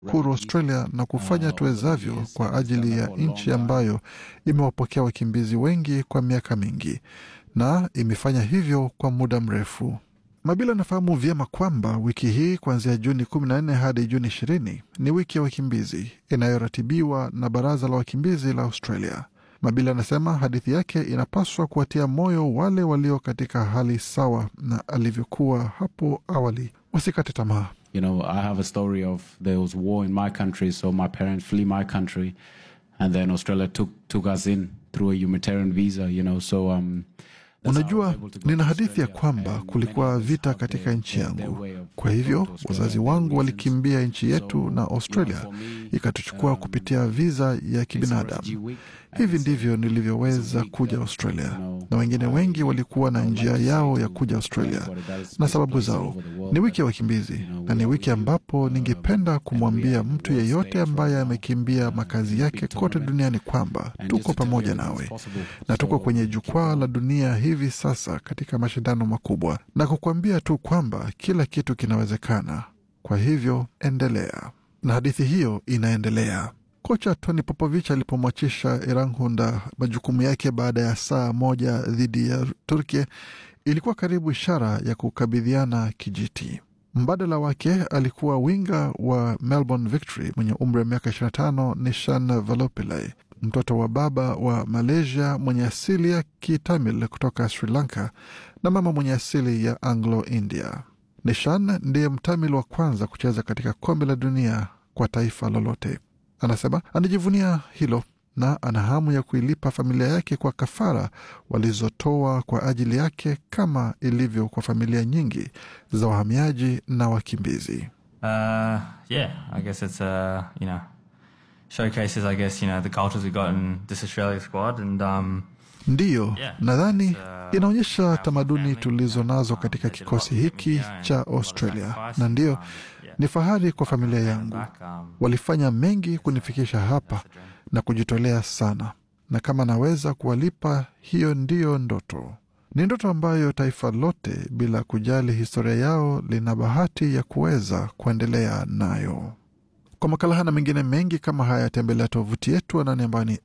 huru Australia na kufanya tuwezavyo kwa ajili ya nchi ambayo imewapokea wakimbizi wengi kwa miaka mingi na imefanya hivyo kwa muda mrefu. Mabila anafahamu vyema kwamba wiki hii kuanzia Juni 14 hadi Juni 20 ni wiki ya wakimbizi inayoratibiwa na Baraza la Wakimbizi la Australia. Mabila anasema hadithi yake inapaswa kuwatia moyo wale walio katika hali sawa na alivyokuwa hapo awali, wasikate tamaa. You know, I have a story of there was war in my country, so my parents flee my country, and then Australia took took us in through a humanitarian visa. You know, so um. that's how I was Unajua, able to go nina to hadithi ya Australia, kwamba and kulikuwa many others vita have katika their- nchi their- yangu. their way of Kwa going hivyo to Australia wazazi and their wangu reasons. walikimbia nchi yetu So, na you know, Australia for me, ikatuchukua um, kupitia viza ya it's a refugee kibinadamu. week, and Hivi it's a- ndivyo it's a nilivyoweza week kuja that, Australia, you know, na wengine I- wengi walikuwa na I would njia like to yao say ya to kuja Australia everybody that is- na is sababu places zao. over the world Ni wiki ya that, wakimbizi you know, na ni we wiki are really, ambapo uh, ningependa and we kumwambia are in mtu the world yeyote stage ambaye right now, amekimbia uh, makazi in a yake big kote tournament, duniani kwamba and just tuko to tell you pamoja everything nawe is possible. na tuko So, kwenye keep jukwaa on. la dunia hivi sasa katika mashindano makubwa, na kukuambia tu kwamba kila kitu kinawezekana. Kwa hivyo endelea, na hadithi hiyo inaendelea. Kocha Tony Popovich alipomwachisha Iranhunda majukumu yake baada ya saa moja dhidi ya Turkia, ilikuwa karibu ishara ya kukabidhiana kijiti. Mbadala wake alikuwa winga wa Melbourne Victory mwenye umri wa miaka 25 Nishan Valopillay, mtoto wa baba wa Malaysia mwenye asili ya Kitamil kutoka Sri Lanka na mama mwenye asili ya Anglo-India. Nishan ndiye Mtamil wa kwanza kucheza katika kombe la dunia kwa taifa lolote. Anasema anajivunia hilo na ana hamu ya kuilipa familia yake kwa kafara walizotoa kwa ajili yake kama ilivyo kwa familia nyingi za wahamiaji na wakimbizi. Uh, yeah, I guess it's uh, you know showcases I guess you know the cultures we got in this Australia squad and um, Ndiyo, Yeah, nadhani it's, uh, inaonyesha proud tamaduni family. tulizo nazo Um, katika they did a kikosi lot to get me hiki here and cha a lot of Australia, sacrifice. na ndiyo Um, yeah. ni fahari kwa familia Paying yangu. back, um, Walifanya mengi kunifikisha hapa that's the dream. na kujitolea sana, na kama naweza kuwalipa, hiyo ndiyo ndoto. Ni ndoto ambayo taifa lote bila kujali historia yao lina bahati ya kuweza kuendelea nayo. Kwa makala haya na mengine mengi kama haya, tembelea tovuti yetu anani ambayo ni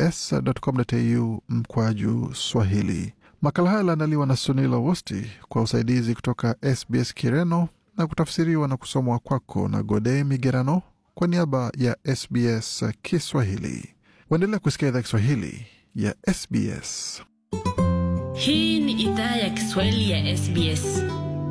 sbs.com.au mkwaju Swahili. Makala haya yaliandaliwa na Sunila Wosti kwa usaidizi kutoka SBS Kireno na kutafsiriwa na kusomwa kwako na Gode Migerano kwa niaba ya SBS Kiswahili. Waendelea kusikia idhaa Kiswahili ya SBS. Hii ni idhaa ya Kiswahili ya SBS.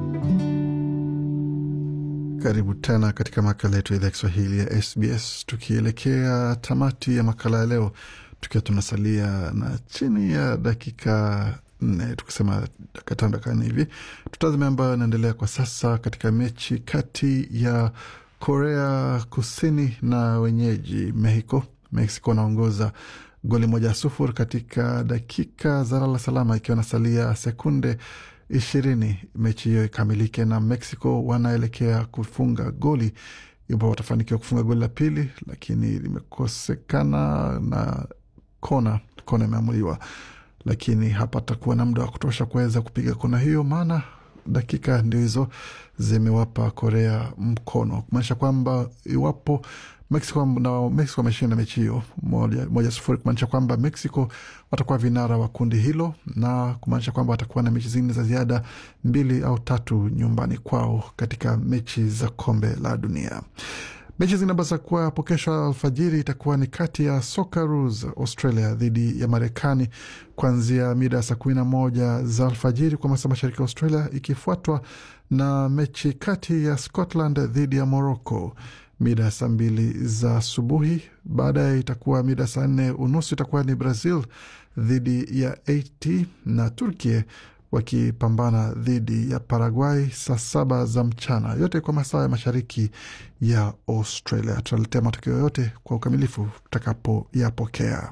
Karibu tena katika makala yetu ya idhaa ya Kiswahili ya SBS, tukielekea tamati ya makala ya leo, tukiwa tunasalia na chini ya dakika nne, tukisema dakika tano dakika nne hivi. Tutazame ambayo inaendelea kwa sasa katika mechi kati ya Korea Kusini na wenyeji Mexico. Mexico wanaongoza goli moja sufuri katika dakika za lala salama, ikiwa nasalia sekunde ishirini mechi hiyo ikamilike, na Mexico wanaelekea kufunga goli iwapo watafanikiwa kufunga goli la pili, lakini limekosekana na kona kona imeamuliwa, lakini hapatakuwa na muda wa kutosha kuweza kupiga kona hiyo, maana dakika ndio hizo zimewapa Korea mkono, kumaanisha kwamba iwapo Mexico na Mexico wameshinda mechi hiyo moja, moja sufuri, kumaanisha kwamba Mexico watakuwa vinara wa kundi hilo na kumaanisha kwamba watakuwa na mechi zingine za ziada mbili au tatu nyumbani kwao katika mechi za kombe la dunia. Mechi zinabasa kuwa hapo kesho alfajiri itakuwa ni kati ya Socceroos Australia dhidi ya Marekani kuanzia mida ya saa kumi na moja za alfajiri kwa masaa mashariki ya Australia, ikifuatwa na mechi kati ya Scotland dhidi ya Morocco mida ya saa mbili za asubuhi. Baadaye itakuwa mida saa nne unusu itakuwa ni Brazil dhidi ya Haiti na Turkia wakipambana dhidi ya Paraguay saa saba za mchana, yote kwa masaa ya mashariki ya Australia. Tutaletea matokeo yote kwa ukamilifu tutakapoyapokea.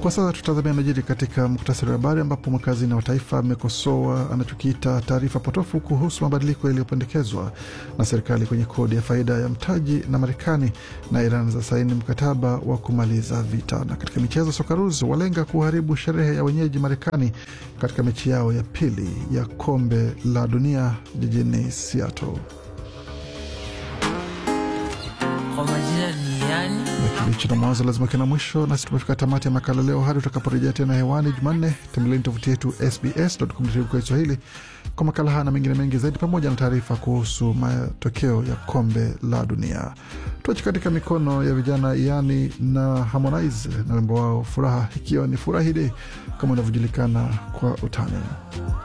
Kwa sasa tutazamia najiri katika muktasari wa habari, ambapo mwakazina wa taifa amekosoa anachokiita taarifa potofu kuhusu mabadiliko yaliyopendekezwa na serikali kwenye kodi ya faida ya mtaji, na Marekani na Iran za saini mkataba wa kumaliza vita. Na katika michezo, Socceroos walenga kuharibu sherehe ya wenyeji Marekani katika mechi yao ya pili ya kombe la dunia jijini Seattle. Kwa majina ni yani Kilicho na mwanzo lazima kina mwisho, nasi tumefika tamati ya makala leo. Hadi tutakaporejea tena hewani Jumanne, tembeleni tovuti yetu sbs.com.au kwa Kiswahili kwa makala haya na mengine mengi zaidi, pamoja na taarifa kuhusu matokeo ya kombe la dunia. Tuache katika mikono ya vijana Yani na Harmonize na wimbo wao Furaha, ikiwa ni furahi dei kama inavyojulikana kwa utani.